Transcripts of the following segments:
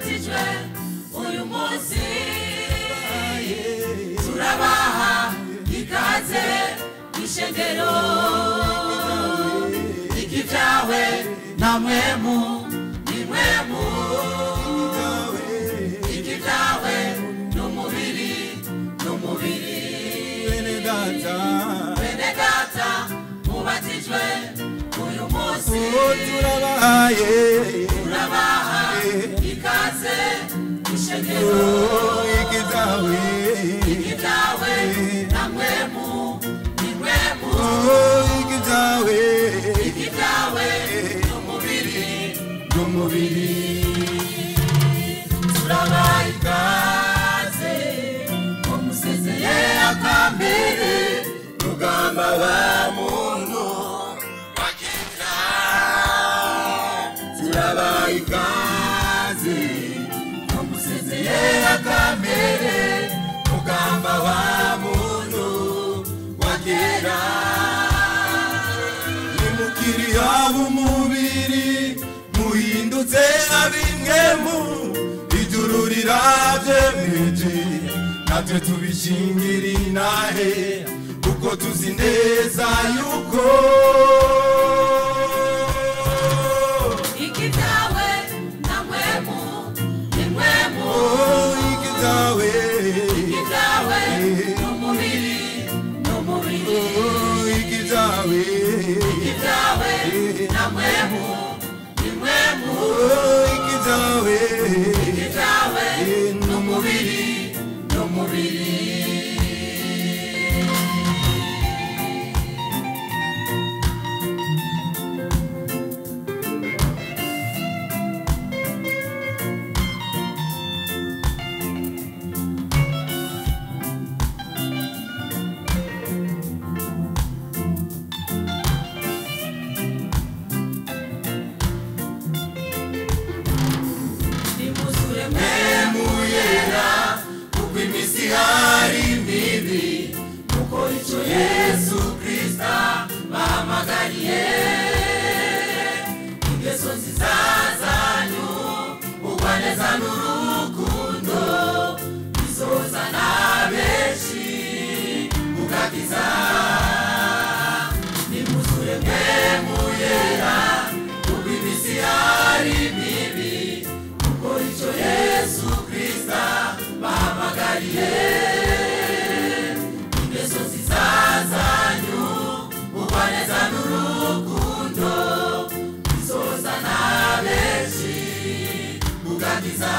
mubatijwe uyu munsi turabaha ikaze ishengero ikivyawe na mwemu ni mwemu ikivyawe n'umubiri n'umubiri bene data bene data mubatijwe uyu munsi uwo turabahaye turabaha ikaze ishengero Oh, ikizawe ibyawe na mwemu ni mwemu Oh, ikizawe ibyawe n'umubiri n'umubiri turabaha ikaze umusezeye akambere rugamba wa muntu wakiza turabaha ikaze umusezeye akambere rugamba wa muntu wagera nimukiri ab'umubiri muhindutse ab'imwemu ijuru riravyemeje natwe tubishingira inahe kuko tuzi neza yuko ikibyawe na mwemu ni mwemu Oh, ikizawe ibyawe n'umubiri n'umubiri Oh, ikizawe ibyawe na mwemu ni mwemu Oh, ikizawe ibyawe n'umubiri n'umubiri nimuzure mwemu yera kuko iminsi hari mibi kuko icyo yesu kristo bahamagariye ingeso nziza zanyu ubwaneza n'urukundo bizozana benshi mugakiza nimuzure mwemu yera kuko iminsi hari mibi kuko icyo yesu kristo bahamagariye ingeso nziza zanyu ubwaneza n'urukundo bizozana benshi mugakiza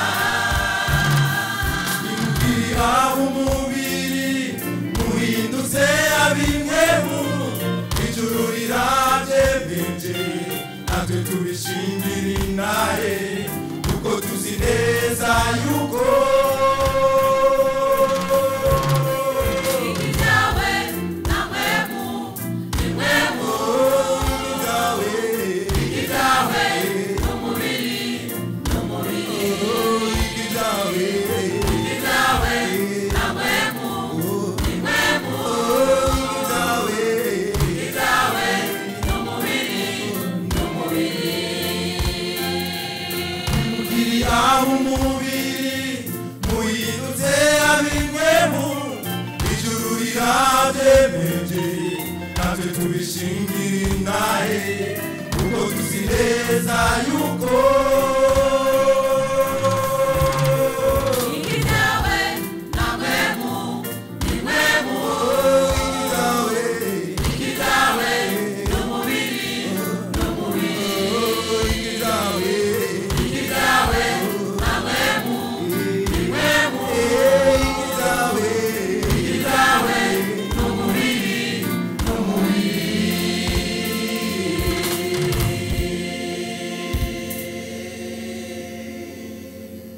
nimukiri ab'umubiri muhindutse ab'imwemu ijuru riravyemeje natwe tubishingira inahe kuko tuzi neza yuko ibyawe na mwemu ni mwemu ikizawe ibyawe n'umubiri n'umubiri ikizawe ibyawe na mwemu ni mwemu ikizawe ibyawe n'umubiri n'umubiri nimukiri ab'umubiri muhindutse ab'imwemu ijuru riravyemeje natwe tubishingira inahe kuko tuzi neza yuko